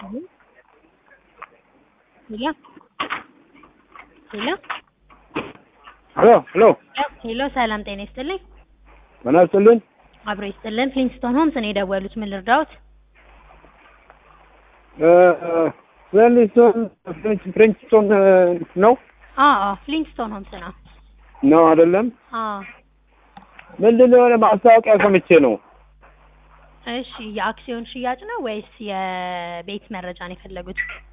ሄሎ ሄሎ ሄሎ ሄሎ ሄሎ ሰላም ጤና ይስጥልኝ። ምን አስጥልን? አብሮ ይስጥልን። ፍሊንስቶን ሆምስ ነው የደወሉት። ምን ልርዳዎት? ፍሬንችስቶን ፍሬንችስቶን ነው አዎ አዎ፣ ፍሊንስቶን ሆምስ ነው። ነው አይደለም? አዎ ምንድን ነው የሆነ ማስታወቂያ ሰምቼ ነው። እሺ፣ የአክሲዮን ሽያጭ ነው ወይስ የቤት መረጃ ነው የፈለጉት?